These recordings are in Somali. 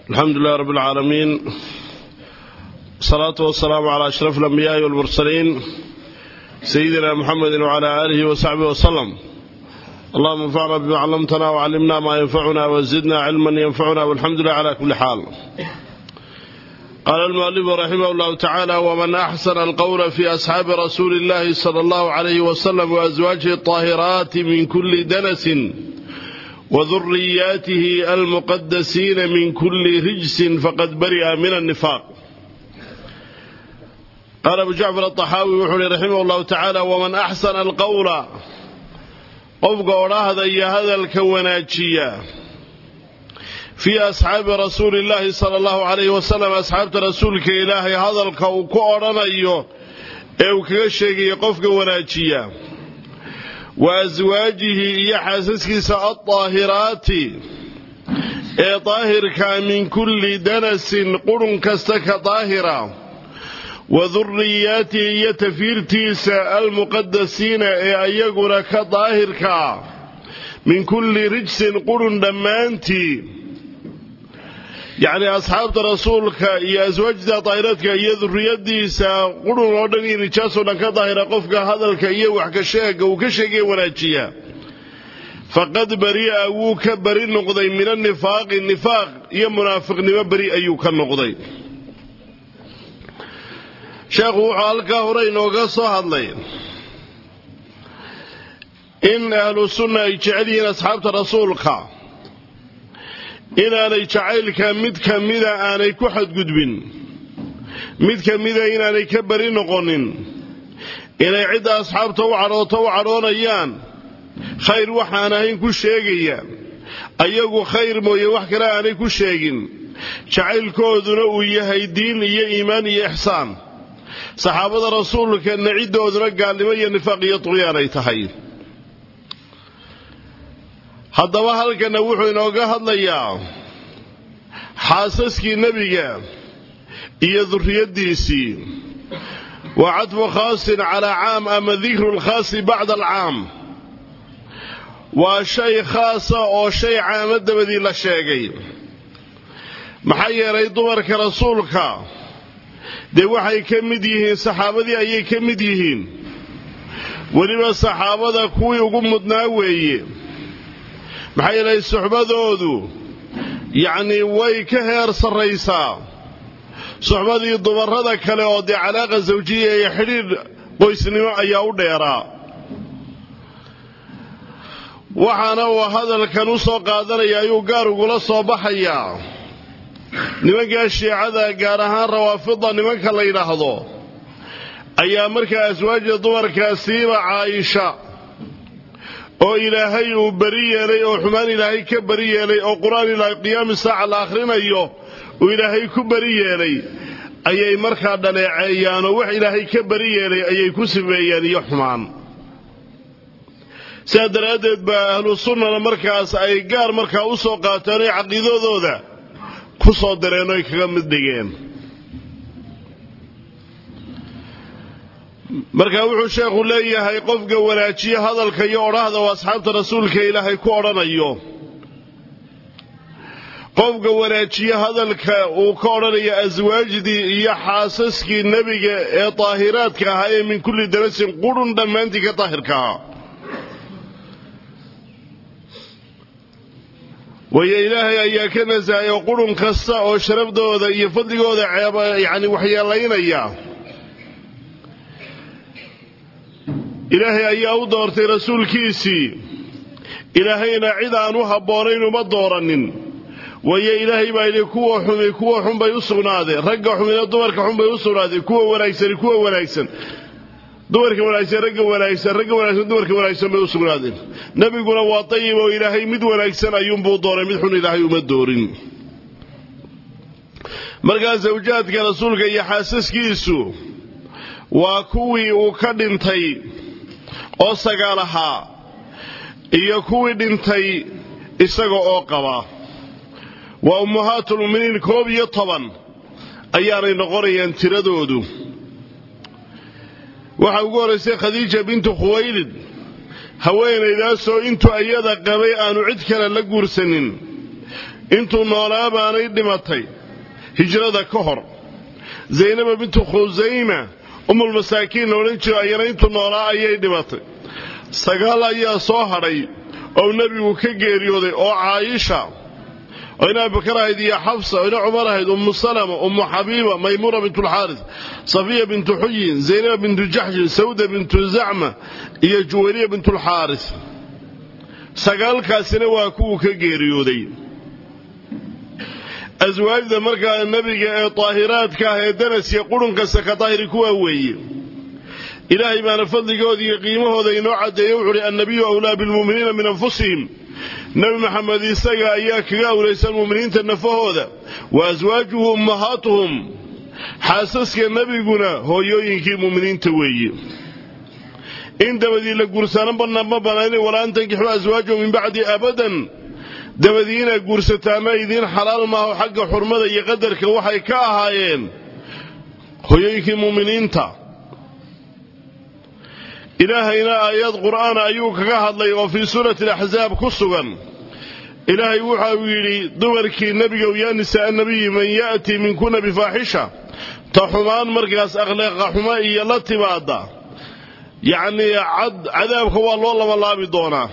الحمد لله رب العالمين الصلاة والسلام على أشرف الأنبياء والمرسلين سيدنا محمد وعلى آله وصحبه وسلم اللهم انفعنا بما علمتنا وعلمنا ما ينفعنا وزدنا علما ينفعنا والحمد لله على كل حال قال المؤلف رحمه الله تعالى ومن أحسن القول في أصحاب رسول الله صلى الله عليه وسلم وأزواجه الطاهرات من كل دنس وذرياته المقدسين من كل رجس فقد برئ من النفاق قال أبو جعفر الطحاوي وحولي رحمه الله تعالى ومن أحسن القول قفق وراهذا هذا الكوناتشية في أصحاب رسول الله صلى الله عليه وسلم أصحاب رسولك إلهي هذا الكوكورنا أيوه أو كشيء يقفق وناتشية وأزواجه يحاسسكس الطاهرات ee daahirka min kulli danasin qurun kasta ka daahira wa durriyaatihi iyo tafiirtiisa almuqadasiina ee ayaguna ka daahirka min kulli rijsin qurun dhammaantii yacnii asxaabta rasuulka iyo aswaajda daahiraadka iyo durriyadiisa qurun oo dhan iyo nijaasoo dhan ka daahira qofka hadalka iyo wax ka sheega uu ka sheegaya wanaajiya faqad bari'a wuu ka beri noqday min anifaaqi nifaaq iyo munaafiqnimo beri ayuu ka noqday sheekhu wuxuu halkaa hore inooga soo hadlay in ahlu sunna ay jecel yihiin asxaabta rasuulka inaanay jacaylka mid ka mida aanay ku xadgudbin mid ka mida inaanay ka beri noqonin inay cidda asxaabta u cadhooto u cadhoonayaan khayr waxaan ahayn ku sheegaya ayagu khayr mooye wax kale aanay ku sheegin jacaylkooduna uu yahay diin iyo iimaan iyo ixsaan saxaabada rasuulka naciddooduna gaalnimo iyo nifaaq iyo tuqyaan ay tahay haddaba halkana wuxuu inooga hadlayaa xaasaskii nebiga iyo durriyaddiisii waa cadfu khaasin calaa caam ama dikru lkhaasi bacda alcaam waa shay khaasa oo shay caamo dabadii la sheegay maxaa yeelay dumarka rasuulka dee waxay ka mid yihiin saxaabadii ayay ka mid yihiin weliba saxaabada kuwii ugu mudnaa weeye maxaa yeelay suxbadoodu yacnii way ka heer sarraysaa suxbadii dumarrada kale oo dee calaaqa sawjiya iyo xidhiidh qoysnimo ayaa u dheeraa waxaana uu hadalkan u soo qaadanaya ayuu gaar ugula soo baxayaa nimankaa shiicada gaar ahaan rawaafida nimanka la yidhaahdo ayaa markaa aswaajda dumarkaasiiba caayisha oo ilaahay uu beri yeelay oo xumaan ilaahay ka beri yeelay oo qur-aan ilaahay qiyaami saaca la akhrinayo uu ilaahay ku beri yeelay ayay markaa dhaleeceeyaan oo wax ilaahay ka beri yeelay ayay ku sifeeyeen iyo xumaan sidaa daraaddeed baa ahlu sunnana markaas ay gaar markaa u soo qaateen oy caqiidadooda ku soo dareen oy kaga mid dhigeen markaa wuxuu sheekhu leeyahay qofka wanaajiye hadalka iyo odhahda oo asxaabta rasuulka ilaahay ku odhanayo qofka wanaajiye hadalka uu ka odhanayo aswaajdii iyo xaasaskii nebiga ee daahiraadka ahaa ee min kulli darasin qurun dhammaantii ka daahirka ahaa waayo ilaahay ayaa ka nasahay oo qurun kasta oo sharafdooda iyo fadligooda ceeba yacni waxyeelaynaya ilaahay ayaa u doortay rasuulkiisii ilaahayna cid aan u habboonayn uma dooranin waayo ilaahay baa yidhi kuwa xumi kuwa xun bay u sugnaadeen ragga xumina dumarka xun bay u sugnaadeen kuwa wanaagsani kuwa wanaagsan dumarka wanaagsan ragga wanaagsan ragga wanaagsan dumarka wanaagsan bay u sugnaadeen nebiguna waa dayib oo ilaahay mid wanaagsan ayuunbuu dooray mid xun ilaahay uma doorin markaa sawjaadka rasuulka iyo xaasaskiisu waa kuwii uu ka dhintay oo sagaal ahaa iyo kuwii dhintay isaga oo qaba waa ummahaatulmuminiin koob iyo toban ayaanay noqonayaan tiradoodu waxaa ugu horraysay khadiija bintu khuwaylid haweenaydaasoo intuu iyada qabay aanu cid kale la guursanin intuu noolaa baanay dhimatay hijrada ka hor zaynaba bintu khusayma umulmasaakiin la odhan jiro ayana intuu noolaa ayay dhimatay sagaal ayaa soo hadhay oo nebigu ka geeriyooday oo caayisha oo ina abubakar ahayd iyo xafsa oo ina cumar ahayd ummu salama ummu xabiiba maymuuna bintulxaaris safiya bintu xuyin zaynaba bintu jaxshin sawda bintu zacma iyo juwayriya bintulxaaris sagaalkaasina waa kuwuu ka geeriyooday aswaajda markaa nebiga ee daahiraadka ah ee danasiya qurhunkasta ka daahiri kuwaa weeye ilaahay baana fadligooda iyo qiimahooda inoo caddeeye wuxu uhi annabiyu awlaa bilmu'miniina min anfusihim nebi maxamed isaga ayaa kaga awlaysan mu'miniinta nafahooda wa aswaajuhu ummahaatuhum xaasaska nebiguna hooyooyinkii mu'miniinta weeye in dabadii la guursano banna ma banayn walaa an tankixuu aswaajahu min bacdi abadan dabadii inaad guursataana idiin xalaal maaho xagga xurmada iyo qadarka waxay ka ahaayeen hooyooyinkii mu'miniinta ilaahayna aayad qur'aana ayuu kaga hadlay oo fii suurati alaxsaab ku sugan ilaahay waxa uu yidhi dumarkii nebigow yaa nisaa nabiyi man ya'tii minkuna bifaaxisha ta xumaan markaas akhlaaqa xumo iyo la timaada yacnii cadaabka waa loo labalaabi doonaa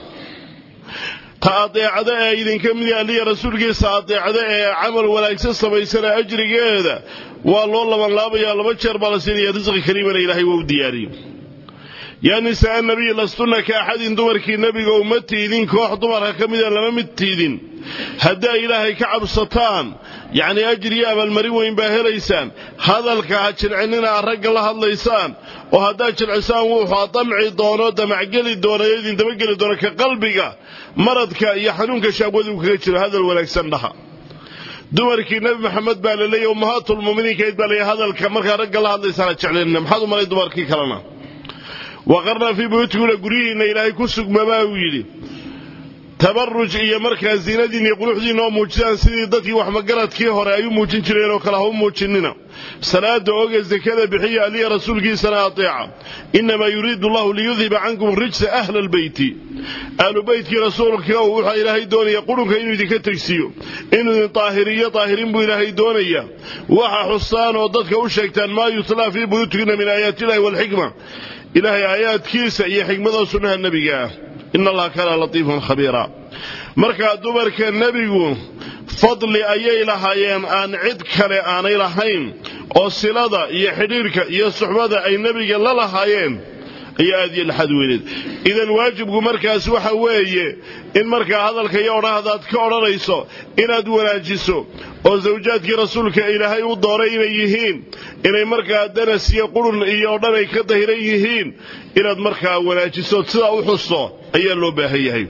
ta adeecada ee idinka mid alliya rasuulkiisa adeecda ee camal wanaagsan samaysana ajrigeeda waa loo labanlaabayaa laba jeer baa la siinaya risqi kariimana ilaahay waa u diyaariyey yaa nisaa nabiy lastunna ka axadin dumarkii nebiga uma tiidin koox dumarka ka mida lama mid tiidin haddaa ilaahay ka cabsataan yacnii ajriyo abaalmarin weyn baa helaysaan hadalka ha jilcinina a ragga la hadlaysaan oo haddaad jilcisaan wuxuu damci doono damacgeli doona ee idin dabageli doona ka qalbiga maradka iyo xanuunka shaabwadu kaga jiro hadal wanaagsan dhaha dumarkii nebi maxamed baa la leeyahy ummahaatulmuminiinkayd baa leeyahy hadalka markaa ragga la hadlaysaan ha jeclinina maxaad u malay dumarkii kalena waqarna fii buyuutikuna guryihiinna ilaahay ku sugmabaa uu yidhi tabaruj iyo markaa ziinadiin iyo quruxdiinna oo muujisaan sidii dadkii waxmagaradkii hore ay u muujin jireen oo kale ha u muujinina salaada oge sekada bixiya aliya rasuulkiisana ateeca inamaa yuriidu allahu liyudhiba cankum rijsa ahla albeyti ahlu beytkii rasuulka wuxaa ilaahay doonaya qurunka inuu idinka tegsiiyo inuu idin daahiriyo daahirin buu ilaahay doonaya waxa xustaan oo dadka u sheegtaan maa yutlaa fii buyuutikina min aayaati illahi waalxikma ilaahay aayaadkiisa iyo xikmada sunnaha nebiga ah ina allaha kaana latiifan khabiira markaa dumarka nebigu fadli ayay lahaayeen aan cid kale aanay lahayn oo silada iyo xidhiirka iyo suxbada ay nebiga la lahaayeen ayaa aad iyo laxad weyneed idan waajibku markaas waxa weeye in markaa hadalka iyo odhahdaad ka odhanayso inaad wanaajiso oo sawjaadkii rasuulka ilaahay u dooray inay yihiin inay markaa danas iyo qurun iyo dhan ay ka dahiran yihiin inaad markaa wanaajiso sidaa u xusto ayaa loo baahan yahay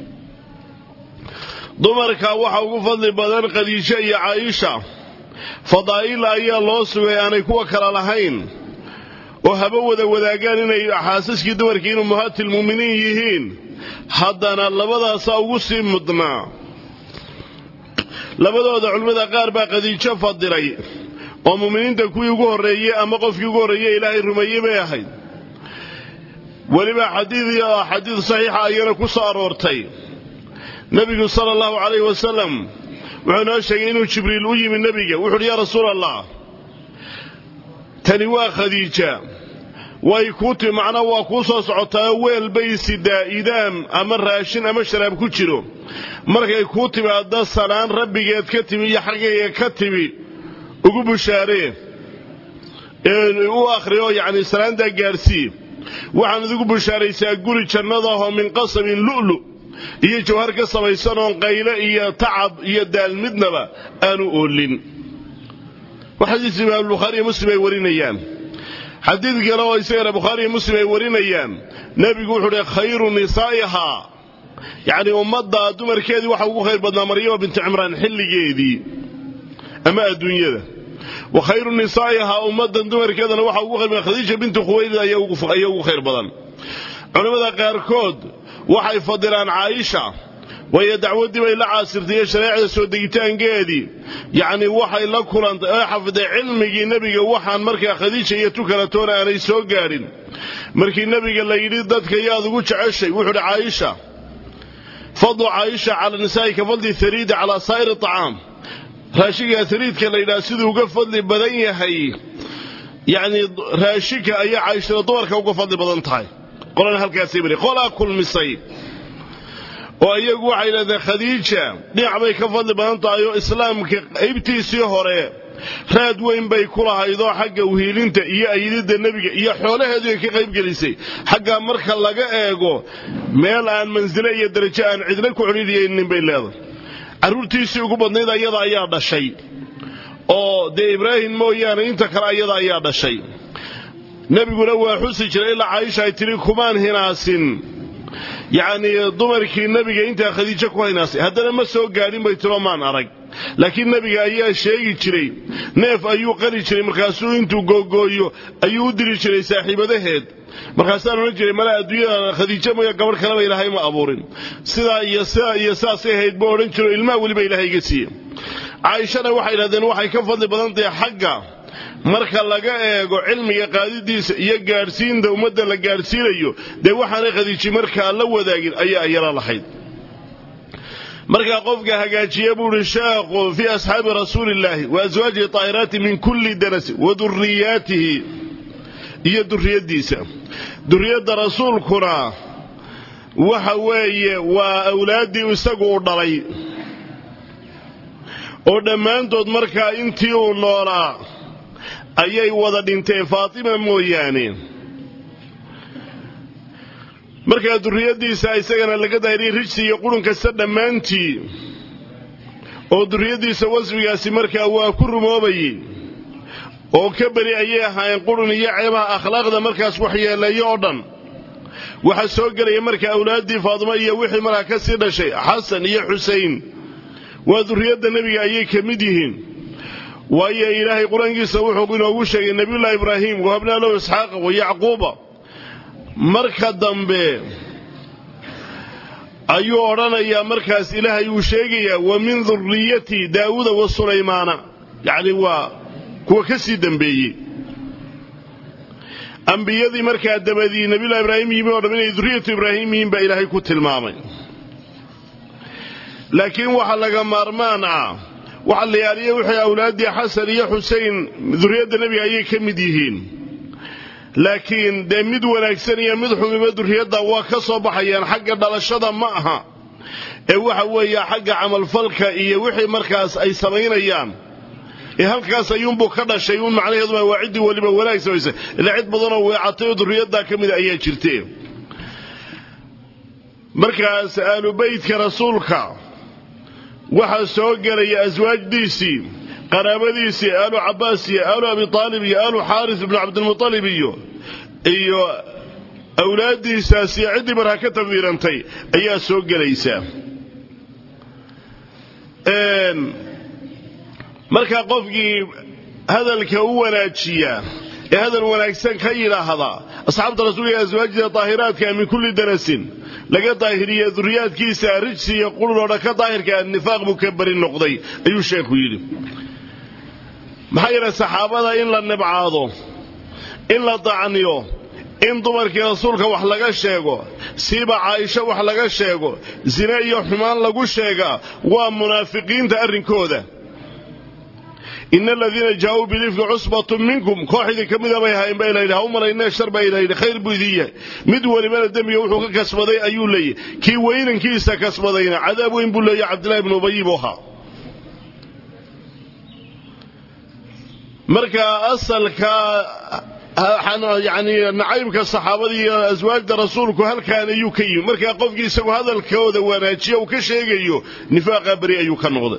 dumarka waxa ugu fadli badan khadiijo iyo caaisha fadaa'il ayaa loo sugay aanay kuwa kale lahayn oo haba wada wadaagaan inay xaasaskii dumarkii in ummahaatulmu'miniin yihiin haddana labadaasaa ugu sii mudnaa labadooda culimmada qaar baa khadiijo fadilay oo mu'miniinta kuwii ugu horreeyey ama qofkii ugu horreeye ilaahay rumeeyey bay ahayd weliba xadiid xadiid saxiixa ayana ku soo aroortay nebigu sala allahu calayhi wasalam wuxuu noo sheegay inuu jibriil u yimi nebiga wuxu uhi yaa rasuul allah tani waa khadiija way kuu timi macnaa waa kuu soo socotaao weel bay sidaa idaam ama raashin ama sharaab ku jiro markay kuu timaadda salaan rabbigeed ka timi iyo xaggayga ka timi ugu bushaaree u akhriyo yacni salaantaa gaarsii waxaan idigu bushaaraysaa guri jannadaahoo min qasabin lu'lu iyo jawhar ka samaysanoon qayle iyo tacab iyo daal midnaba aanu oolin xadiis imaam bukhaari iyo muslim ay warinayaan xadiid kale oo isagana bukhaari iyo muslim ay warinayaan nebigu wuxuu uhi khayru nisaa'ihaa yacni ummadda dumarkeedii waxa ugu khayr badnaa maryama bintu cimraan xilligeedii ama adduunyada wa khayru nisaa'ihaa ummaddan dumarkeedana waxa ugu khayr badan khadiija bintu khuwaylid ayaa ugu khayr badan culimmada qaarkood waxay fadilaan caaisha waayo dacwaddii bay la caasirtay iyo shareecada soo degitaankeedii yacnii waxay la kulantay oo xafiday cilmigii nebiga waxaan markaa khadiija iyo tukalatoona aanay soo gaadhin markii nebiga la yidhi dadka yaad ugu jeceshay wuxuu uhi caaisha fadlu caaisha cala nisaa'i ka fadli hariidi calaa saa'iri acaam raashinka hariidka la yidhaha siduu uga fadli badan yahay yacnii raashinka ayaa caaishada dumarka uga fadli badan tahay qolana halkaasay bari qolaa kulmisay oo iyagu waxay yidhahdeen khadiija dhinac bay ka fadli badan tahay oo islaamka qaybtiisii hore raad weyn bay ku lahaydoo xagga uhiilinta iyo ayididda nebiga iyo xoolaheedu ay ka qaybgelisay xaggaa marka laga eego meel aan mansile iyo darajo aan cidna ku celidiyaynin bay leedahay carruurtiisii ugu badnayd ayada ayaa dhashay oo dee ibraahim mooyaane inta kale ayada ayaa dhashay nebiguna waa xusi jiray ilaa caaisha ay tidhi kumaan hinaasin yacnii dumarkii nebiga intaa khadiijo ku hinaasay haddana ma soo gaadhin bay tiro maan arag laakiin nebiga ayaa sheegi jiray neef ayuu qali jiray markaasuu intuu googooyo ayuu u diri jiray saaxiibadaheed markaasaan odhan jiray mala adduunyada khadiijo mooya gabadh kaleba ilaahay ma abuurin sidaa iyo sidaa iyo saasay ahayd buu odhan jiro ilmaha weliba ilaahay iga siiye caaishana waxay yidhahdeen waxay ka fadli badan tahay xagga marka laga eego cilmiga qaadidiisa iyo gaadhsiinta ummadda la gaadhsiinayo dee waxaanay khadiiji markaa la wadaagin ayaa ayala lahayd markaa qofka hagaajiya buu uhi sheekhu fii asxaabi rasuulillaahi wa aswaajihi taahiraati min kulli danasi wa duriyaatihi iyo duriyaddiisa duriyadda rasuulkuna waxa weeye waa awlaaddii isagu u dhalay oo dhammaantood markaa intii uu noolaa ayay wada dhinteen faatima mooyaane markaa duriyaddiisa isagana laga daahiriyey rijsi iyo qurun kasta dhammaantii oo duriyaddiisa wasfigaasi markaa waa ku rumoobayey oo ka beri ayay ahaayeen qurun iyo ceebaha akhlaaqda markaas waxyeeleeyo oo dhan waxaa soo gelaya markaa awlaaddii faatimo iyo wixii markaa ka sii dhashay xasan iyo xusein waa duriyadda nebiga ayay ka mid yihiin waayo ilaahay qur-aankiisa wuxuu inoogu sheegay nebiyullahi ibraahim wahabnaa lahu isxaaqa wa yacquuba marka dambe ayuu odhanayaa markaas ilaahay uu sheegayaa wa min duriyati daawuuda wa sulaymaana yacni waa kuwa ka sii dembeeyey ambiyadii markaa dabadii nebiyullahi ibraahim yimi oo dham inay duriyatu ibraahim yihiin baa ilaahay ku tilmaamay laakiin waxaa laga maarmaan ah waxaa la yaaliya wixii awlaaddii xasan iyo xusein duriyadda nebiga ayay ka mid yihiin laakiin dee mid wanaagsan iyo mid xumiba duriyadda waa ka soo baxayaan xagga dhalashada ma aha ee waxa weeye xagga camalfalka iyo wixii markaas ay samaynayaan ee halkaas ayuunbuu ka dhashay uun macnaheeduma waa ciddii weliba wanaag samaysa ilaa cid badanoo weecatay oo duriyaddaa ka mida ayaa jirte markaas aalubaytka rasuulka waxaa soo gelaya aswaajdiisii qaraabadiisii aalu cabbaas iyo aalu abi aalib iyo aalu xaaris ibnu cabdilmualib iyo iyo awlaaddiisaas iyo ciddii markaa ka tafdiirantay ayaa soo gelaysa markaa qofkii hadalka u wanaajiya ee hadal wanaagsan ka yidhaahda asxaabta rasuulka aswaajida daahiraadka min kulli danasin laga daahiriye duriyaadkiisa rijsi iyo qurunoo ka daahirka nifaaq buu ka beri noqday ayuu sheekhu yidhi maxaa yeelay saxaabada in la nibcaado in la dacniyo in dumarkii rasuulka wax laga sheego siiba caaisho wax laga sheego zine iyo xumaan lagu sheegaa waa munaafiqiinta arrinkooda ina aladiina jaauu bilifki cusbatun minkum koox idin ka mida bay ahayn baa ilayidhi ha u malaynee shar baa ilayidhi khayr buu idin yahay mid welibana dembiga wuxuu ka kasbaday ayuu leeyahy kii weynankiisa kasbadayna cadaab weyn buu leeyahy cabdillahi ibnu ubayi buu ahaa marka asalka yani nacaybka saxaabada iyo aswaajda rasuulku halkaan ayuu ka yimi markaa qofkii isagu hadalkooda wanaajiya uu ka sheegayo nifaaqa beri ayuu ka noqday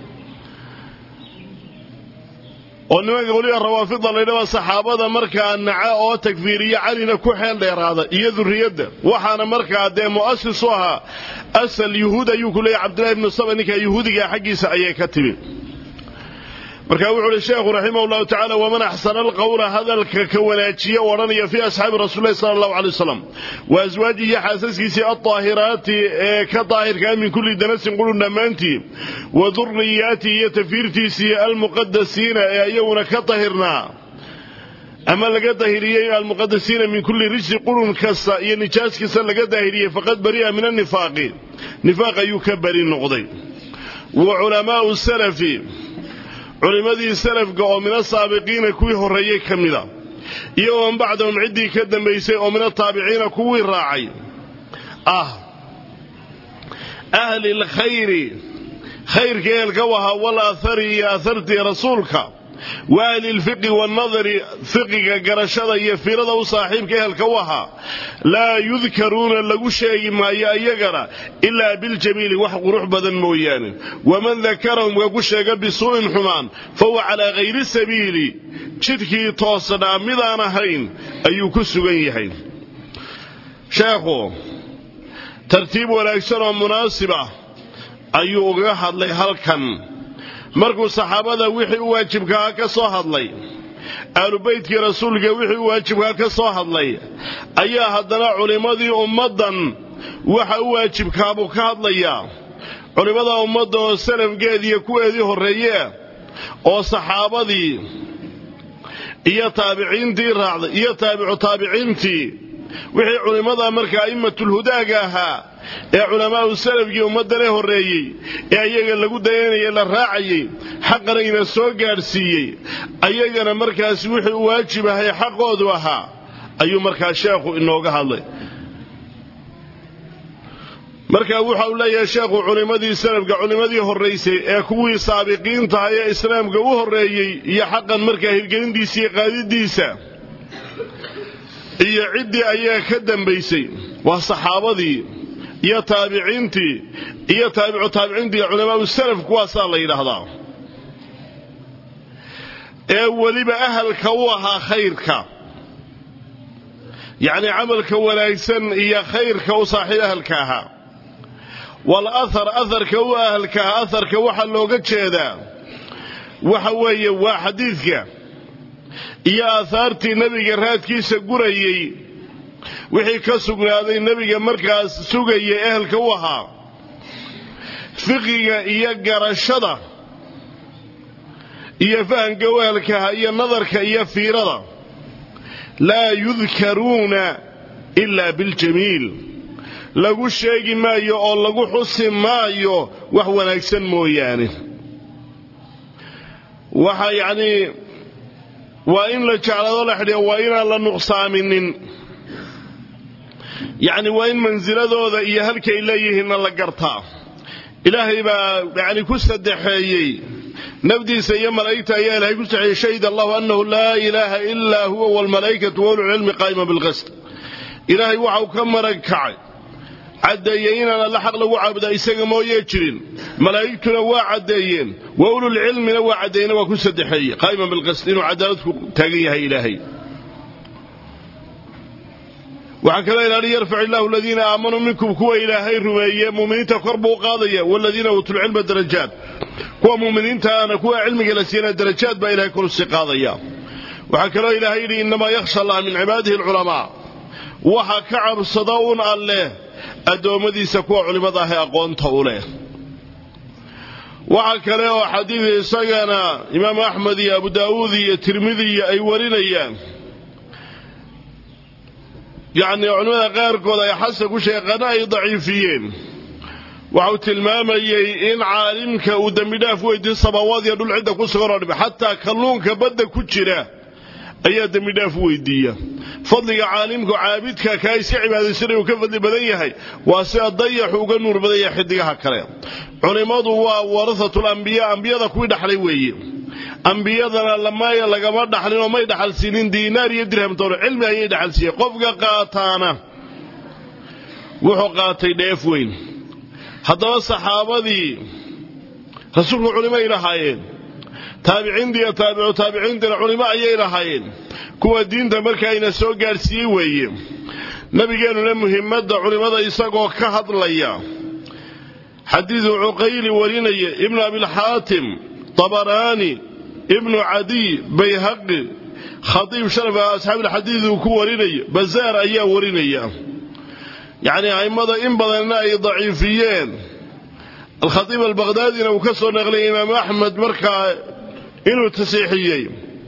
oo nimanka weliba rawaafida laydhaba saxaabada markaa naca oo takfiiriya calina ku xeel dheeraada iyo duriyadda waxaana markaa dee mu'asis u ahaa asal yuhuud ayuu ku leeyahy cabdillahi ibnu saba ninkaa yuhuudigaa xaggiisa ayay ka timi marka wuxuu uhi sheekhu raximah llahu tacala waman axsana alqawla hadalka ka wanaajiya u odhanaya fii asxaabi rasuulilahi sala allahu alay wasalam wa aswaajihi xaasaskiisii aldaahiraati ee ka daahirkaa min kulli danasin qurun dhammaantii wa duriyaatihi iyo tafiirtiisii almuqadasiina ee iyaguna ka dahirnaa ama laga daahiriyey almuqadasiina min kulli rijsi qurun kasta iyo nijaas kasta laga daahiriyey faqad bari'a min annifaaqi nifaaq ayuu ka bari noqday wa culamaa'u salafi culimmadii salafka oo min asaabiqiina kuwii horreeyey ka mida iyo waman bacdahum ciddii ka dambaysay oo min ataabiciina kuwii raacay ah ahli lkhayri khayrka ehelka wahaa wal aahari iyo ahartii rasuulka wa ahli lfiqi wannadari fiqiga garashada iyo fiirada u saaxiibka ehelka u ahaa laa yudkaruuna lagu sheegi maayo iyagana ilaa biljamiili wax qurux badan mooyaane waman dakarahum ka ku sheega bisuu'in xumaan fahuwa calaa hayri sabiili jidhkii toosnaa midaan ahayn ayuu ku sugan yahay sheekhu tartiib wanaagsan oo munaasib ah ayuu uga hadlay halkan markuu saxaabada wixii u waajibkahaa ka soo hadlay aalubaytkii rasuulka wixii u waajibkaa ka soo hadlay ayaa haddana culimmadii ummaddan waxa u waajibkaabuu ka hadlayaa culimmada ummadda oo salafgeediiyo kuweedii horreeye oo saxaabadii iyo taabiciintii raacday iyo taabicu taabiciintii wixii culimmada marka a'immatulhudaaga ahaa ee culamaa'u salafkii ummaddale horreeyey ee ayaga lagu dayanayay la raacayey xaqana ina soo gaadhsiiyey ayagana markaas wixii u waajib ahay xaqoodu ahaa ayuu markaa sheekhu inooga hadlay marka waxa uu leeyahay sheekhu culimmadii salafka culimmadii horraysay ee kuwii saabiqiintaha ee islaamka u horreeyey iyo xaqan markaa hirgelintiisa iyo qaadidiisa iyo ciddii ayaa ka dambaysay waa saxaabadii iyo taabiciintii iyo taabicu taabiciintii iyo culamaau salaf kuwaasaa la yidhaahdaa ee weliba ahalka u ahaa khayrka yacnii camalka wanaagsan iyo khayrka u saaxiib ahalka ahaa wal ahar aharka u ahalka ahaa aharka waxaa looga jeedaa waxa weeye waa xadiidka iyo aahaartii nebiga raadkiisa gurayey wixii ka sugnaaday nebiga markaas sugaya ehelka u ahaa fiqiga iyo garashada iyo fahamka u ehelkaha iyo nadarka iyo fiirada laa yudkaruuna ilaa biljamiil lagu sheegi maayo oo lagu xusi maayo wax wanaagsan mooyaane waxa yacnii waa in la jeclaado la xidhiya waa inaan la nuqsaaminin yacni waa in mansiladooda iyo halkay leeyihiinna la gartaa ilaahay baa yani ku saddexeeyey nafdiisa iyo malaa'igta ayaa ilahay ku saxeeyey shahid allahu annahu laa ilaaha ilaa huwa waalmalaa'ikatu waululcilmi qaa'ima bilqist ilaahay waxau ka marag kacay caddeeyey inaan alla xaq lagu caabudaa isaga mooyee jirin malaa'igtuna waa caddeeyeen wa ululcilmina waa caddeeyena waa ku saddexeeyey qaa'iman bilqist inuu cadaalad ku taagan yahay ilaahay waxaa kaloo ilaali yarfac illaahu aladiina aamanuu minkum kuwa ilaahay rumeeye muuminiinta kor buu qaadaya waladiina uutuulcilma darajaat kuwa muuminiintaana kuwa cilmiga la siiyana darajaad baa ilahay kor usii qaadaya waxaa kaloo ilaahay yidhi innamaa yakhsha allah min cibaadihi alculamaa waxa ka cabsada un alleh addoommadiisa kuwa culimmada ah ee aqoonta u leh waxa kale oo xadiid isagana imaam axmed iyo abu daa'uud iyo tirmidiya ay warinayaan yacnii culimmada qaarkood ay xasan ku sheeqana ay daciifiyeen waxau tilmaamayey in caalimka uu dembidhaaf weydiin samaawaad iyo dhul cidda ku sugan oo dhib xataa kalluunka badda ku jira ayaa dembidhaaf weydiiya fadliga caalimku caabidka kaa iska cibaadaysanay uu ka fadli badan yahay waa sida dayaxu uga nuur badan yahay xidigaha kale culimmadu waa warahatul ambiya ambiyada kuwii dhaxlay weeye ambiyadana lamaya lagama dhaxlin oo may dhaxalsiinin diinaar iyo dirhamtoona cilmi ayay dhaxalsiiyeen qofka qaataana wuxuu qaatay dheef weyn haddaba saxaabadii rasuulku culimay lahaayeen taabiciintii iyo taabicu taabiciintiina culimo ayay lahaayeen kuwa diinta markaayna soo gaadhsiiyey weeye nabigeennuna muhimmadda culimmada isagoo ka hadlaya xadiidu cuqayli warinaya ibnu abilxaatim tabaraani ibnu cadiy bayhaqi khadiib sharaf asxaabilxadiid uu ku warinayo bazaar ayaa warinaya yacnii a'immada in badanna ay daciifiyeen alkhatiib albaqhdaadina uu ka soo naqliyay imaamu axmed markaa inuu tasiixiyey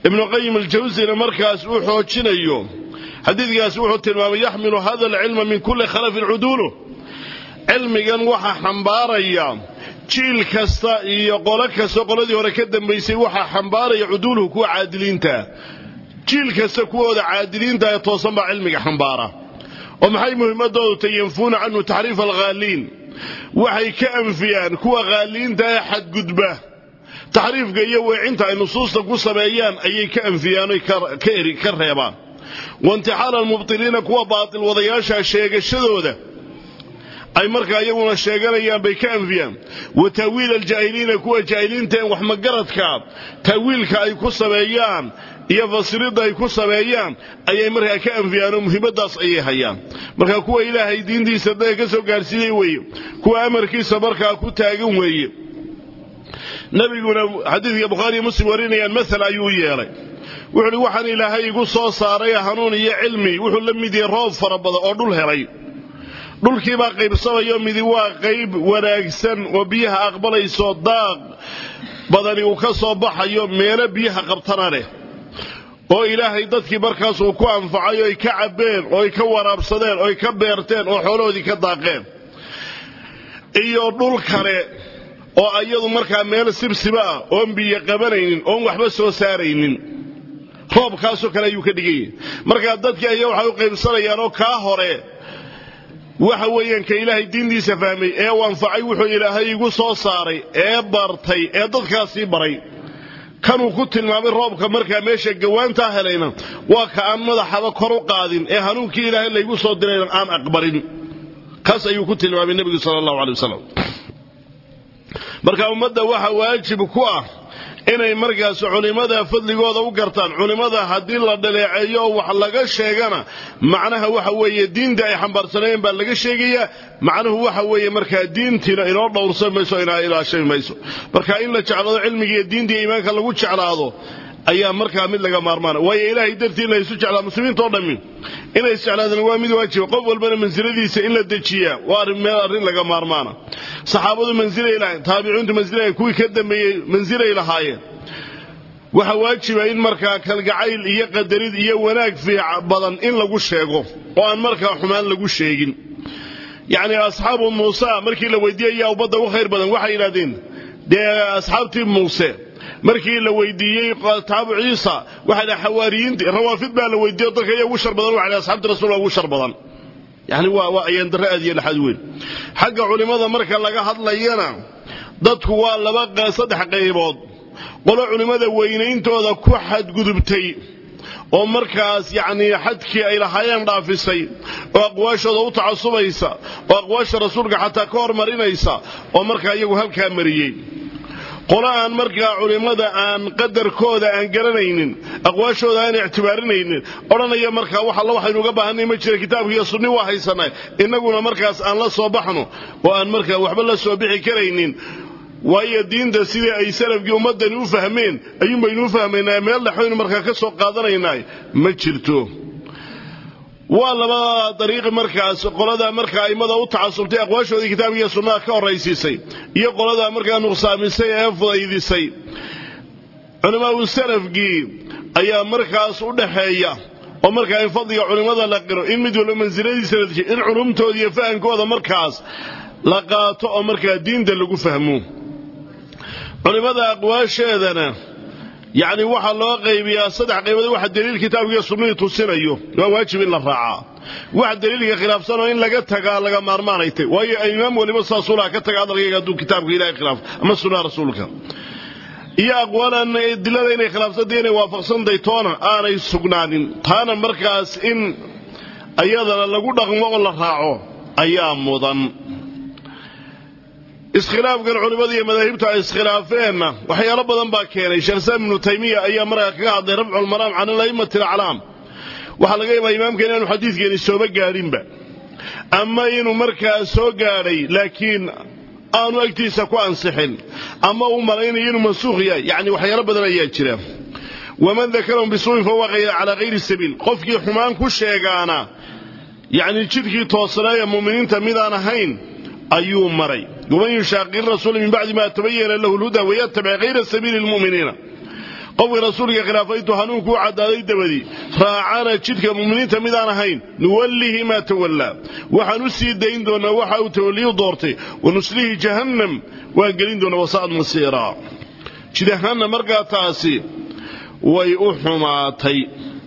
ibnu qayim aljawsina markaas uu xoojinayo xadiidkaasi wuxuu tilmaamay yaxmilu hada alcilma min kulli khalafin cuduuluh cilmigan waxaa xambaaraya jiil kasta iyo qolo kasta qoladii hore ka dambaysay waxaa xambaaraya cuduuluhu kuwa caadiliinta jiil kasta kuwooda caadiliinta ee toosan baa cilmiga xambaara oo maxay muhimmadoodu tay yanfuuna canhu taxriif alghaaliin waxay ka anfiyaan kuwa haaliinta ee xadgudba taxriifka iyo weecinta ay nusuusta ku sameeyaan ayay ka anfiyaan oy ka reebaan waintixaala almubtiliina kuwa baatil wadayaasha sheegashadooda ay markaa iyaguna sheeganayaan bay ka anfiyaan wa taawiil aljaahiliina kuwa jaahiliinta en waxmagaradka taawiilka ay ku sameeyaan iyo fasiridda ay ku sameeyaan ayay markaa ka anfiyaan oo muhiimadaas ayay hayaan marka kuwa ilaahay diintiisa dadka ka soo gaarsiiyey weeye kuwa amarkiisa markaa ku taagan weeye nabiguna xadiidka bukhaariiyo muslim warinayaan maal ayuu yeelay wuxuu uhi waxaan ilaahay igu soo saaray hanuun iyo cilmi wuxuu la mid yahay roob fara badan oo dhul helay dhulkiibaa qaybsamayo midi waa qayb wanaagsan oo biyaha aqbalayso daaq badani uu ka soo baxayo meelo biyaha qabtana leh oo ilaahay dadkii markaas uu ku anfacay oo ay ka cabbeen oo ay ka waraabsadeen oo ay ka beerteen oo xoolahoodii ka daaqeen iyo dhul kale oo iyadu markaa meel sibsiba ah oon biyo qabanaynin oon waxba soo saaraynin roobkaasoo kale ayuu ka dhiganyah markaa dadkii aya waxay u qaybsanayaan oo kaa hore waxa weeyaan ka ilaahay diintiisa fahmay ee u anfacay wuxuu ilaahay igu soo saaray ee bartay ee dadkaasii baray kanuu ku tilmaamay roobka markaa meesha gawaantaa helayna waa ka aan madaxaba kor u qaadin ee hanuunkii ilaahay laygu soo dirayna aan aqbalin kaas ayuu ku tilmaamay nebigu sala allahu alay wasalam marka ummadda waxa waajib ku ah inay markaas culimmada fadligooda u gartaan culimmada haddii la dhaleeceeyo oo wax laga sheegana macnaha waxa weeye diinta ay xambaarsanayeen baa laga sheegayaa macnuhu waxa weeye markaa diintiina inoo dhowrsan mayso inaa ilaashami mayso marka in la jeclaado cilmigiiyo diinta iyo iimaanka lagu jeclaado ayaa markaa mid laga maarmaana waayo ilaahay dartii in la isu jeclaa muslimiintao dhammi inay isjeclaadaan waa mid waajiba qof walbana mansiladiisa in la dejiyaa waa arrin meel arrin laga maarmaana saxaabadu mansilay lahayn taabiciintu mansilay kuwii ka dambeeyey mansilay lahaayeen waxaa waajiba in markaa kalgacayl iyo qadarid iyo wanaag fiic badan in lagu sheego oo aan markaa xumaan lagu sheegin yacni asxaabu muuse markii la weydiiyey yaa ummadda u khayr badan waxay yidhahdeen dee asxaabtii muuse markii la weydiiyey taabu ciisa waxay dhaha xawaariyiintii rawaafid baa la weydiiyo dadka iya ugu shar badan waxa dhaha asxaabta rasuulka ugu shar badan yani waa waa ayaan darre aad iyo laxad weyn xagga culimmada marka laga hadlayana dadku waa laba saddex qaybood qolo culimmada weynayntooda ku xadgudubtay oo markaas yacnii xadkii ay lahaayeen dhaafisay oo aqwaashooda u tacasubaysa oo aqwaasha rasuulka xataa ka hormarinaysa oo markaa iyagu halkaa mariyey qolo aan markaa culimmada aan qadarkooda aan garanaynin aqwaashooda aan ictibaarinaynin odhanaya markaa wax alla waxaynu uga baahanay ma jira kitaabka iyo sunni waa haysanay innaguna markaas aan la soo baxno oo aan markaa waxba la soo bixi karaynin waayo diinta sidii ay salafkii ummaddani u fahmeen ayuunbaynu u fahmaynaa meel dhexaynu markaa ka soo qaadanaynaa ma jirto waa labada dariiqi markaas qoladaa markaa a'immada u tacasubtay aqwaashoodii kitaabka iyo sunnaha ka horraysiisay iyo qoladaa markaa nuqsaamisay ee fudaydisay culammaau salafkii ayaa markaas u dhaxeeya oo markaa in fadliga culimmada la qiro in mid walba mansiladiisa la dejiyo in culumtooda iyo fahamkooda markaas la qaato oo markaa diinta lagu fahmo culimmada aqwaasheedana yacni waxaa loo qaybiyaa saddex qaybood waxa daliil kitaabkiiyo sunnihii tusinayo waa waajib in la raacaa wax daliilka khilaafsanoo in laga tagaa laga maarmaanay tay waayo imaam waliba saasuu laha ka taga hadalkayga hadduu kitaabka ilahay khilaafo ama sunnaha rasuulka iyo aqwaalaan dilada inay khilaafsantay inay waafaqsantahay toona aanay sugnaanin taana markaas in ayadana lagu dhaqmo oo la raaco ayaa mudan iskhilaafkan culimmada iyo madaahibtu ay iskhilaafeenna waxyaalo badan baa keenay sheekh islaam ibnu taymiya ayaa markaa kaga hadlay rafculmaraam can ala'immati alaclaam waxaa laga yaabaa imaamkeena inaanu xadiidkeeni sooba gaadhinba ama inuu markaa soo gaadhay laakiin aanu agtiisa ku ansixin ama uu malaynayo inuu mansuukh yahay yacni waxyaalo badan ayaa jira waman dakarahum bisuuin fahuwa calaa hayri sabiil qofkii xumaan ku sheegaana yacni jidkii toosanaaya mu'miniinta midaan ahayn ayuu maray waman yushaaqir rasuula min bacdi ma tabayana lahu lhuda wayatabic hayra sabiili lmu'miniina qofka rasuulka khilaafay intuu hanuunku u caddaaday dabadi raacana jidka mu'miniinta midaan ahayn nuwallihi maa tawallaa waxaan u sii dayn doonaa waxa uu tawalliyu doortay wanuslihi jahannam waan gelin doonaa wasa'ad masiiraa jid ahaanna markaa taasi way u xumaatay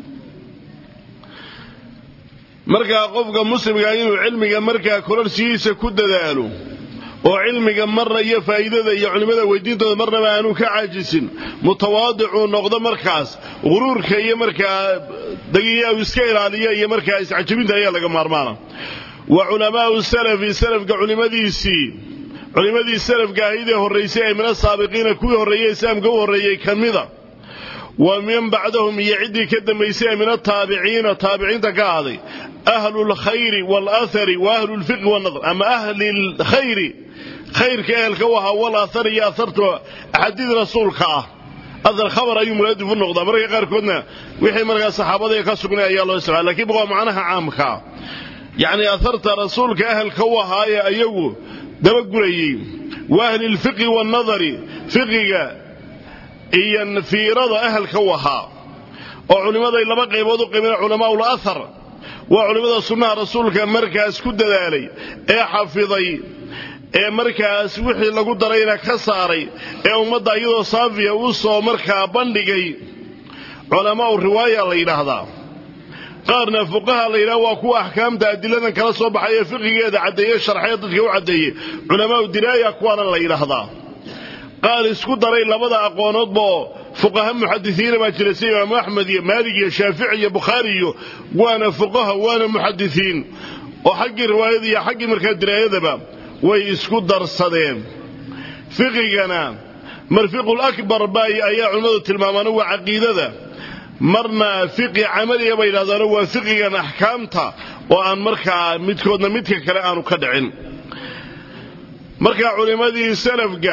markaa qofka muslimkaa inuu cilmiga markaa kororsigiisa ku dadaalo oo cilmiga marna iyo faa'iidada iyo culimmada weydiintooda marnaba aanu ka caajisin mutawaadicuu noqdo markaas huruurka iyo markaa dagiya uu iska ilaaliyo iyo markaa iscajabinta ayaa laga maarmaana wa culamaau salafi salafka culimmadiisii culimmadii salafka ahayd ee horraysay ee min asaabiqiina kuwii horreeyey islaamka u horreeyey ka mida wa min bacdahum iyo ciddii ka dambaysay ee min ataabiciina taabiciinta ka ahday ahlu lkhayri waalahari wa ahlu lfiqhi wanadr ama ahli lkhayri khayrka ehelka u ahaa walaahari iyo ahartu axaadiid rasuulka ah ahar khabar ayuu muladif u noqdaa marka qaarkoodna wixii markaa saxaabada ka sugnay ayaa loo isticmaala lakiin waa macnaha caamkaa yacni aharta rasuulka ahelka u ahaayee ayagu dabagurayey wa ahli lfiqhi waannadari fiqiga iyo fiirada ahelka u ahaa oo culimmaday laba qaybood u qaybeen culamaa ulahar waa culimmada sunnaha rasuulka markaas ku dadaalay ee xafiday ee markaas wixii lagu darayna ka saaray ee ummadda iyadoo saafiya u soo markaa bandhigay culamaau riwaaya la yidhaahdaa qaarna fuqaha la yidhahda waa kuwa axkaamta adiladan kala soo baxay ee fiqigeeda caddeeye sharxee dadka u caddeeyey culamaau diraaya kuwaana la yidhaahdaa qaar isku daray labada aqoonoodbaoo fuqaha muxadisiina baa jira sida imaamu axmed iyo maalig iyo shaafici iyo bukhaari iyo waana fuqaha waana muxadisiin oo xaggii riwaayada iyo xaggii markaa diraayadaba way isku darsadeen fiqigana marfiqul akbar bay ayaa culimmadu tilmaamaano waa caqiidada marna fiqi camaliya bay yidhahdaano waa fiqigan axkaamta oo aan markaa midkoodna midka kale aanu ka dhicin markaa culimmadii salafka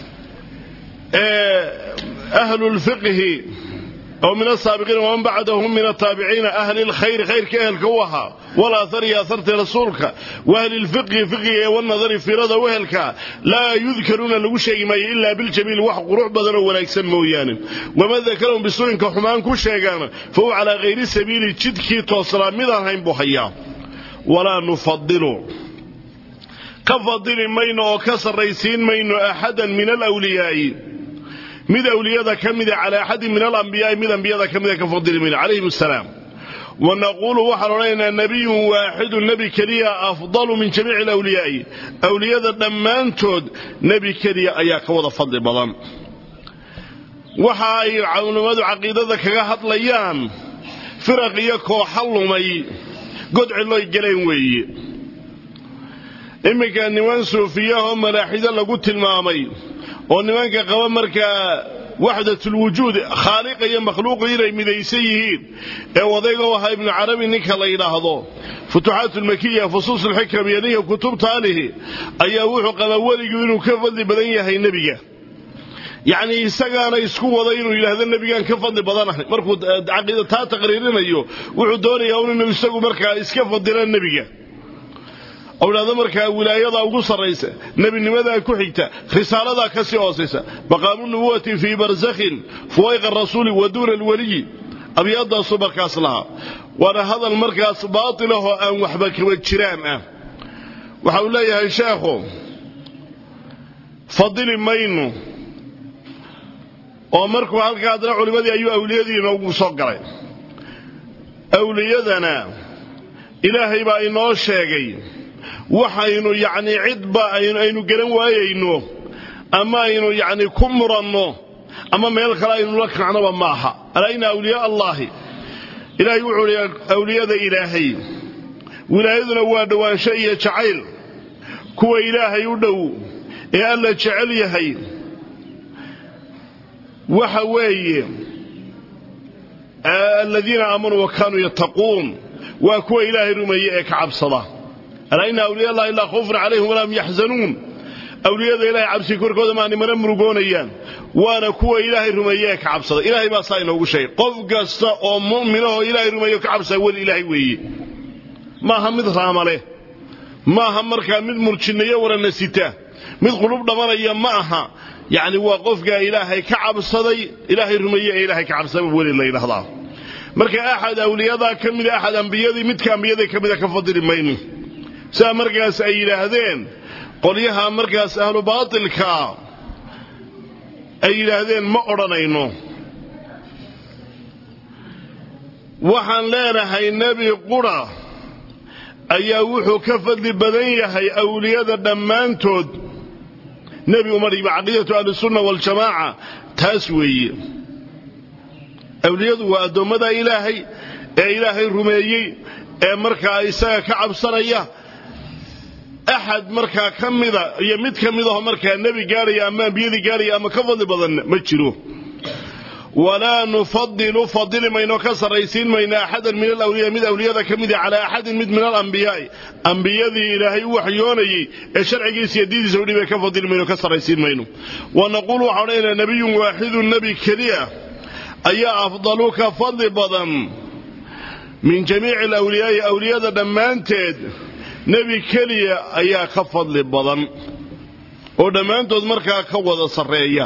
ee ahlulfiqhi oo min asaabiqiina waman bacdahum min ataabiciina ahli lkhayri khayrka ehelka u ahaa walaahar iyo aharta rasuulka wa ahli lfiqhi fiqiga ee wanadari fiirada u ehelka laa yudkaruuna lagu sheegi maayo ilaa biljamiil wax qurux badan oo wanaagsan mooyaane waman dakarahum bisuninka xumaan ku sheegaana fa huwa calaa hayri sabiili jidkii toosnaa midaan hayn buu hayaa walaa nufadilu ka fadili mayno oo ka sarraysiin mayno axadan min alwliyaa'i mid awliyada ka mida calaa axadin min alambiyaai mid ambiyada ka mida ka fadili mayno calayhim asalaam wa naquulu waxaan odhanaynaa nebiyun waaxidun nebi keliya afdalu min jamiici alawliyaa'i awliyada dhammaantood nebi keliya ayaa ka wada fadli badan waxa ay culimmadu caqiidada kaga hadlayaan firaq iyo kooxa lumay godciloy galeen weeye iminka niman suufiyahoo malaaxido lagu tilmaamay oo nimanka qaba markaa waxdatulwujuud khaaliqa iyo makhluuqu inay midaysan yihiin ee wadayga u ahaa ibnu carabi ninka la yidhaahdo futuuxaat lmakiya fusuus lxikam iyo ninka kutubta alihi ayaa wuxuu qabaa weligu inuu ka fadli badan yahay nebiga yacnii isagaana isku wada inuu yidhaahdo nebigaan ka fadli badanahay markuu caqiida taa taqriirinayo wuxuu doonayaa un inuu isagu markaa iska fadila nebiga ou idhahdo markaa wilaayadaa ugu sarraysa nebinimadaa ku xigta risaaladaa ka sii hoosaysa maqaamu nubuwati fii barsakhin fuwayqa rasuuli wa duuna alweliyi abyaadaasuu markaas lahaa waana hadal markaas baatilahoo aan waxba kaba jiraan ah waxa uu leeyahay sheekhu fadili maynu oo markuu halkaa haddana culimmadii ayuu awliyadii inoogu soo galay awliyadana ilaahay baa inoo sheegay waxaynu yacnii cidba aynu garan waayayno ama aynu yacni ku muranno ama meel kale aynu la kacnoba maaha alaa ina awliyaa allaahi ilaahay wuxuu hi awliyada ilaahay wilaayaduna waa dhowaansho iyo jacayl kuwa ilaahay u dhow ee alla jecel yahay waxa weeye aladiina aamanuu wa kaanuu yattaquun waa kuwa ilaahay rumeeye ee ka cabsada alaa ina awliya allahi laa khawfun calayhim walaa hum yaxzanuun awliyada ilahay cabsi korkooda maani mana murugoonayaan waana kuwa ilaahay rumeeye ee ka cabsada ilaahay baa saa inoogu sheegay qof kasta oo mu'minahoo ilaahay rumeeyo ka cabsada weli ilaahay weeye maaha mid raamale maaha markaa mid murjinnayo warana sita mid qulub dhamanaya ma aha yacni waa qofkaa ilaahay ka cabsaday ilaahay rumeeye ee ilaahay ka cabsada weli la yidhahdaa marka axad awliyadaa ka mida axad ambiyadii midka ambiyadii ka mida ka fadili mayno sidaa markaas ay yidhaahdeen qolyaha markaas ahlu baatilka ay yidhaahdeen ma odhanayno waxaan leenahay nebi qura ayaa wuxuu ka fadli badan yahay awliyada dhammaantood nebi umadhiba caqiidatu ahlisunna waljamaaca taas weeye awliyadu waa addoommada ilaahay ee ilaahay rumeeyey ee markaa isaga ka cabsanaya axad markaa ka mida iyo mid ka midaho markaa nebi gaadhaya ama ambiyadii gaadhaya ama ka fadli badan ma jiro walaa nufadilu fadili mayno ka sarraysiin mayno axadan min alawliya mid awliyada ka mida calaa axadin mid min alambiyaai ambiyadii ilaahay u waxyoonayey ee sharcigiisa iyo diidiisa u dhibay ka fadili mayno ka sarraysiin mayno wa naquulu waxaan odhanaynaa nebiyun waaxidun nebi keliya ayaa afdalu ka fadli badan min jamiici alawliyaai awliyada dhammaanteed nebi keliya ayaa ka fadli badan oo dhammaantood markaa ka wada sarreeya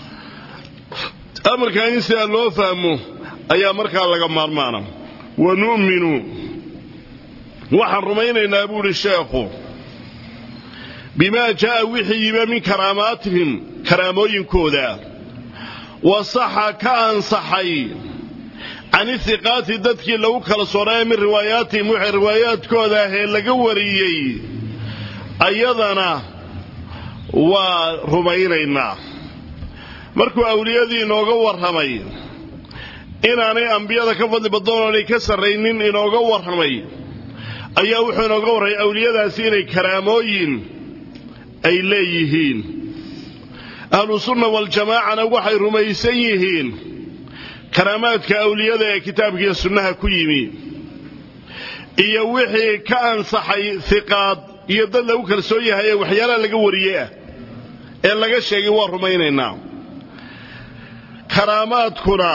amarkaa in sidaa loo fahmo ayaa markaa laga maarmaana wa nu'minu waxaan rumaynaynaa buu idhi sheekhu bimaa jaa'a wixii yima min karaamaatihim karaamooyinkooda wa saxa ka ansaxay can ihiqaati dadkii lagu kala soonaayo min riwaayaatihim wixii riwaayaadkooda ahee laga wariyey ayadana waa rumaynaynaa markuu awliyadii inooga warramay inaanay ambiyada ka fadli badnoon oonay ka sarraynin inooga warramay ayaa wuxuu inooga warramay awliyadaasi inay karaamooyin ay leeyihiin ahlusunna waljamaacana waxay rumaysan yihiin karaamaadka awliyada ee kitaabkiiyo sunnaha ku yimi iyo wixii ka ansaxay hiqaad iyo dad lagu kalsoon yahay ee waxyaalaha laga wariyey ah ee laga sheegay waa rumaynaynaa karaamaadkuna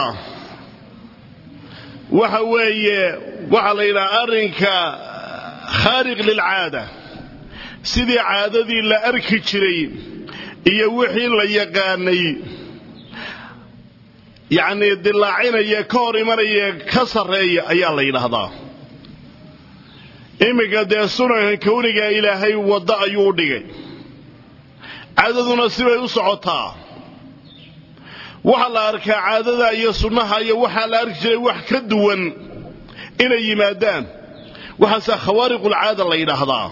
waxa weeye waxaa la yidhaha arrinka khaariq lilcaada sidii caadadii la arki jiray iyo wixii la yaqaanay yacnii dilaacinaya ka hor imanaya ka sarreeya ayaa la yidhaahdaa iminka dee sunanka kawniga ilaahay waddo ayuu u dhigay caadaduna sibay u socotaa waxaa la arkaa caadada iyo sunnaha iyo waxaa la arki jiray wax ka duwan inay yimaadaan waxaase khawaariqulcaada la yidhaahdaa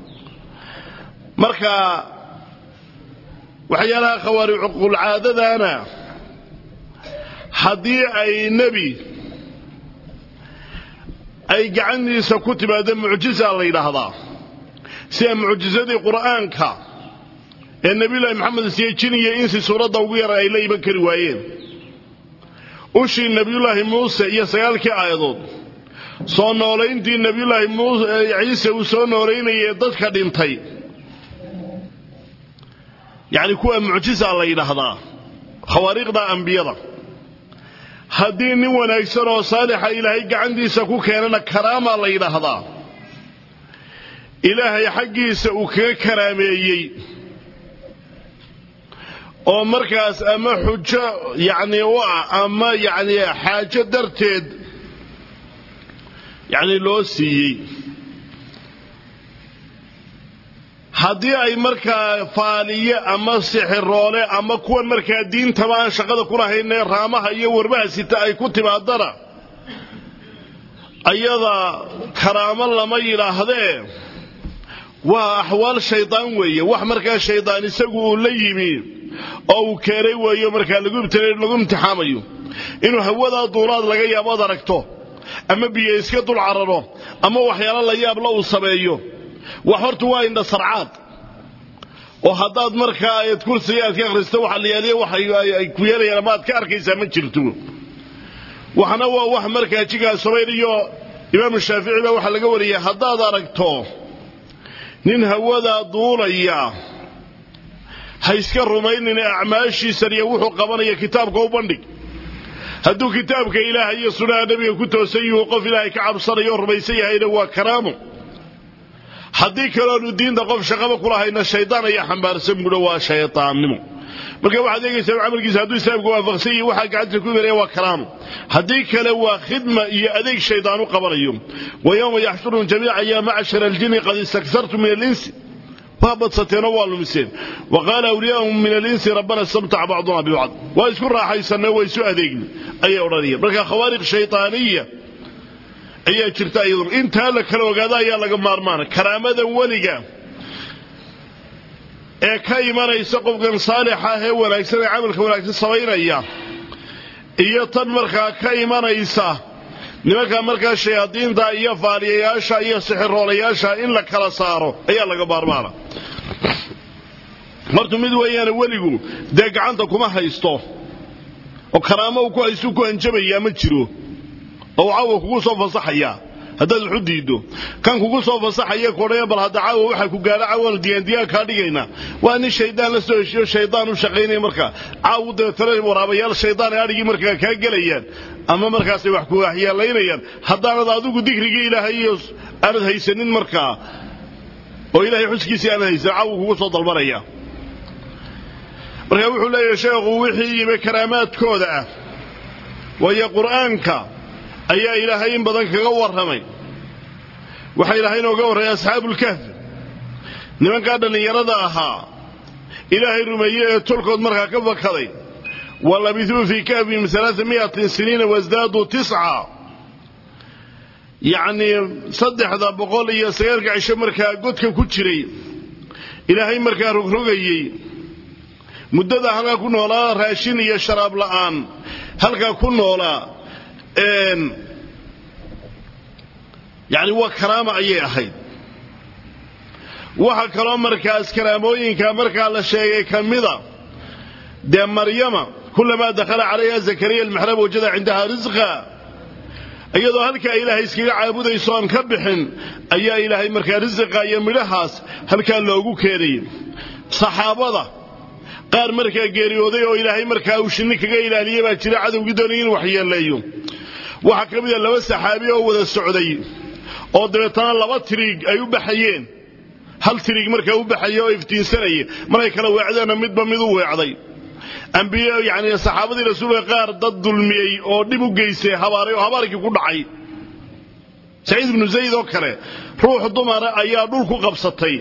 marka waxyaalaha khawaariqulcaadadana haddii ay nebi ay gacantiisa ku timaado mucjiza la yidhaahdaa sida mucjisadii qur'aanka ee nebiyullaahi maxamed siye jin iyo insi suuradda ugu yara ay la iman kari waayeen ushii nebiyullaahi muuse iyo sagaalkii aayadood soo noolayntii nebiyullaahi ciise uu soo noolaynayay dadka dhintay yacni kuwa mucjiza la yidhaahdaa khawaariiqda ambiyada haddii nin wanaagsan oo saalixa ilaahay gacantiisa ku keenana karaama la yidhaahdaa ilaahay xaggiisa uu kaga karaameeyey oo markaas ama xujo yacni u ah ama yacni xaajo darteed yacni loo siiyey haddii ay markaa faaliye ama sixiroole ama kuwan markaa diintaba aan shaqada ku lahaynee raamaha iyo warbaha sita ay ku timaadana ayada karaamo lama yidhaahdee waa axwaal shaydaan weeye wax markaa shaydaan isagu uu la yimi oo uu keenay weeyo markaa lagu lagu imtixaamayo inuu hawadaa duulaad laga yaabo ad aragto ama biyo iska dul cararo ama waxyaalo la yaabla uu sameeyo wax horta waa indha sarcaad oo haddaad markaa ayad kursiga aad ka akhristo waxa la yaaliya waxay ku yeelayaan ama aad ka arkaysaa ma jirto waxna waa wax markaa jigaa subayr iyo imaamu shaafici baa waxaa laga wariyay haddaad aragto nin hawadaa duulaya ha iska rumaynin acmaashiisan iyo wuxuu qabanaya kitaabka u bandhig hadduu kitaabka ilaahay iyo sunnaha nebiga ku toosan yuhu qof ilaahay ka cabsanayo o rumaysan yahayna waa karaamo haddii kaloonu diinta qof shaqaba kulahayna shaydaan ayaa xambaarsan buuha waa shaydaannimo marka waxaad eegaysaa camalkiisa hadduu islaamka waafaqsan yihi waxaa gacanta ku imanaya waa karaamo haddii kale waa khidma iyo adeeg shaydaan u qabanayo wa yowma yaxshuruhum jamiica yaa macshara aljini qad istaktartum min alinsi waa badsateeno waa lumiseen wa qaala awliyaahum min alinsi rabbana istamtaca bacduna bibacd waa isku raaxaysanay waa isu adeegni ayay odhanayaan marka khawaariq shaydaaniya ayaa jirta iyaduna intaa la kala ogaada ayaa laga maarmaana karaamada weliga ee ka imanaysa qofkan saalixa ah ee wanaagsan ee camalka wanaagsan samaynaya iyo tan markaa ka imanaysa nimanka markaa shayaadiinta iyo faaliyayaasha iyo sixiroolayaasha in la kala saaro ayaa laga maarmaana hortu mid weeyaane weligu dee gacanta kuma haysto oo karaamo uu ku haystu ku hanjabayaa ma jiro oo caawa kugu soo fasaxaya haddaad waxu diiddo kan kugu soo fasaxaya kodhaya bal hadda caawa waxaa ku gaadha caawaanu diyaandiyaa kaa dhigaynaa waa nin shaydaan la soo heshiyo shaydaan u shaqaynaya markaa caawu dabeetana waraabayaal shaydaan ee adhigii markaa kaa gelayaan ama markaasay wax ku waxyeelaynayaan haddaanad adigu dikrigii ilaahay iyo aanad haysanin markaa oo ilaahay xuskiisii aanad haysan caawu kugu soo dalbanaya marka wuxuu leeyahay sheekhu wixii yimi karaamaadkooda ah waayo qur'aanka ayaa ilaahay in badan kaga warramay waxaa ilaahay inooga warramay asxaabulkahfi nimankaa dhallinyarada ahaa ilaahay rumeeye ee tolkood markaa ka fakaday wa labithuu fii kahfihim alaaa miatin siniina wasdaaduu tisca yacnii saddexda boqol iyo sagaalka cisho markaa godka ku jiray ilaahay markaa rogrogayey muddada halkaa ku noolaa raashin iyo sharaab la'aan halkaa ku noolaa yacni waa karaama ayay ahayd waxa kaloo markaas karaamooyinka markaa la sheegay ka mida dee maryama kulamaa dakhala calayha zakariya almixraab wajada cindaha risqa iyadoo halkaa ilaahay iskaga caabudayso aan ka bixin ayaa ilaahay markaa risiqa iyo midhahaas halkaa loogu keenayay saxaabada qaar markaa geeriyooday oo ilaahay markaa uu shinni kaga ilaaliyey baa jira cadowgii doonay inuu waxyeeleeyo waxaa ka mid a laba saxaabi oo wada socday oo dabeetana laba tiriig ay u baxayeen hal tiriig markaa u baxaya oo iftiinsanaya markay kala weecdeenna midba mid u weecday ambiye yacni saxaabadii rasuulka qaar dad dulmiyey oo dhib u geystay habaaray oo habaarkii ku dhacay saciid ibnu zayd oo kale ruux dumara ayaa dhul ku qabsatay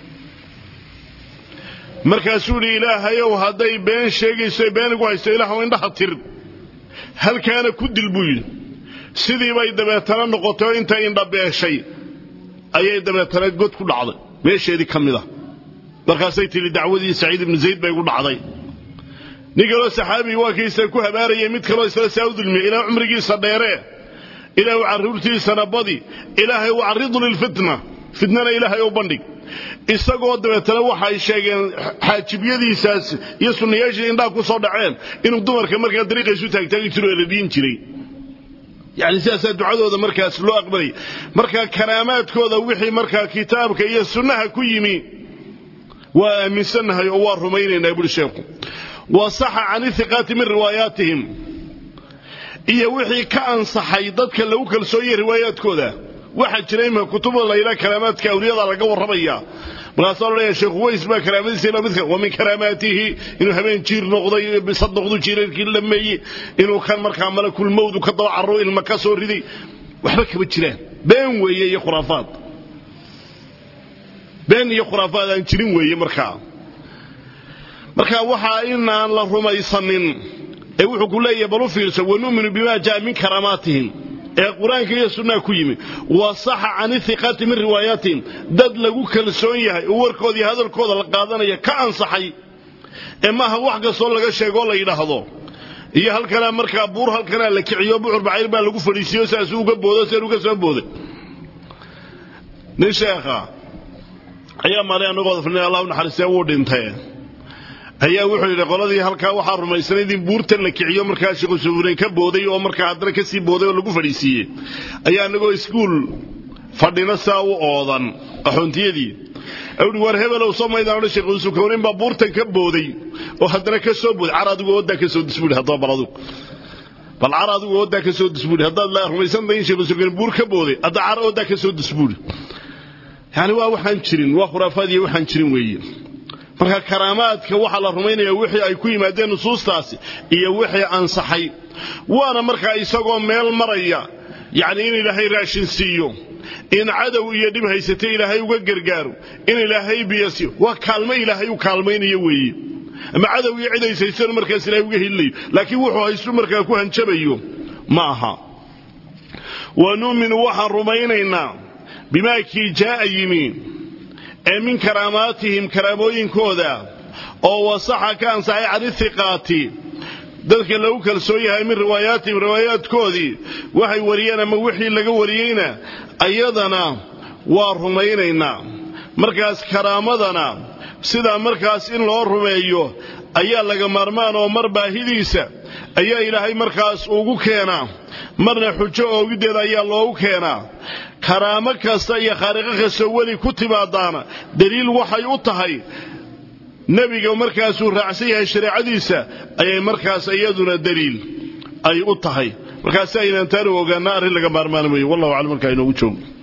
markaasuu idhi ilaahayow hadday been sheegayso been igu haysto ilaahw indhaha tir halkaana ku dil buu yidhi sidii bay dabeetana noqotay oo intay indhabeeshay ayay dabeetana god ku dhacday meesheedii ka mid a markaasay tidhi dacwadii saciid ibnu zayd bay gu dhacday nin kaloo saxaabii waa kiisa ku habaarayay mid kaloo isla saa u dulmiyey ilaah cumrigiisa dheeree ilaahu carruurtiisana badi ilaahay u carridu lilfitna fitnana ilaahay u bandhig isagoo dabeetana waxay sheegeen xaajibyadiisaas iyo sunnayaashii indhaha ku soo dhaceen inuu dumarka markaa dariiqaysu taagtaagi jiro ee la dhiin jiray yani sidaasaa ducadooda markaas loo aqbalay markaa karaamaadkooda wixii markaa kitaabka iyo sunnaha ku yimi waa aaminsannahay oo waa rumaynaynaa buhi sheekhu wa saxa can ihiqaati min riwaayaatihim iyo wixii ka ansaxay dadka lagu kalsoonyahay riwaayaadkooda waxaa jira imika kutubda layidhaha karaamaadka awliyada laga warramaya markaasaa lo leeyahay sheekhu ways baa karaamadiisa ila midka wa min karaamaatihi inuu habeen jiir noqday bisad noqdu jiirarkii lameeyey inuu kan markaa malakul mawdu ka daba carro ilma ka soo riday waxba kama jiraan been weeye iyo khuraafaad been iyo khuraafaad aan jirin weeye markaa marka waxaa inaan la rumaysanin ee wuxuu ku leeyahay bal u fiirsa wanu'minu bima jaa min karaamaatihim ee qur-aanka iyo sunnaha ku yimi wa saxa can ihiqaati min riwaayaatihim dad lagu kalsoon yahay oo warkooda iyo hadalkooda la qaadanaya ka ansaxay ee maaha wax kastoo laga sheegoo la yidhaahdo iyo halkanaa markaa buur halkanaa la kiciyo bucur bacayr baa lagu fadhiisiiyo saasuu uga boodo seen uga soo booday nin sheekha ayaa maalay annagooda fadhinay allahu naxariistee wuu dhintay ayaa wuxuu yidhi qoladii halkaa waxaa rumaysanayd in buurtan la kiciyo markaa sheekhu sufureyn ka booday oo markaa haddana ka sii booday oo lagu fadhiisiiyey ayaa annagoo iskuul fadhina saa u oodan axoontiyadii awdhi war hebelow soo maydaan odhan sheekhu sukownin baa buurtan ka booday oo haddana ka soo booday car adigu ooddaa ka soo disbuudhi haddaba bal adigu bal car adigu ooddaa ka soo disbuudhi haddaad la rumaysantahay in sheekhu sukownin buur ka booday hadda car ooddaa ka soo disbuudhi yani waa waxaan jirin waa khuraafaadiyo waxaan jirin weeye marka karaamaadka waxaa la rumaynaya wixii ay ku yimaadeen nusuustaasi iyo wixii ansaxay waana markaa isagoo meel maraya yacni in ilaahay raashin siiyo in cadow iyo dhib haysata ilaahay uga gargaaro in ilaahay biyo siiyo waa kaalmo ilaahay u kaalmaynayo weeye ama cadow iyo cid haysaysano markaas ilaahay uga helilayo laakiin wuxuu haystu markaa ku hanjabayo ma aha wa nu'minu waxaan rumaynaynaa bimaa kii jaa'a yimi ee min karaamaatihim karaamooyinkooda oo wasaxa ka ansaxay can ihiqaati dadka lagu kalsoon yahay min riwaayaatihim riwaayaadkoodii waxay wariyeen ama wixii laga wariyeyna ayadana waa rumaynaynaa markaas karaamadana sidaa markaas in loo rumeeyo ayaa laga maarmaan oo mar baahidiisa ayaa ilaahay markaas ugu keenaa marna xujo oogiddeeda ayaa loogu keenaa karaamo kasta iyo khaariqo kastoo weli ku timaadaana daliil waxay u tahay nebiga markaasuu raacsan yahay shareecadiisa ayay markaas iyaduna daliil ay u tahay markaasi aynaan taanu ogaana arrin laga maarmaan weeye wallahu aclam markaa inoogu joogo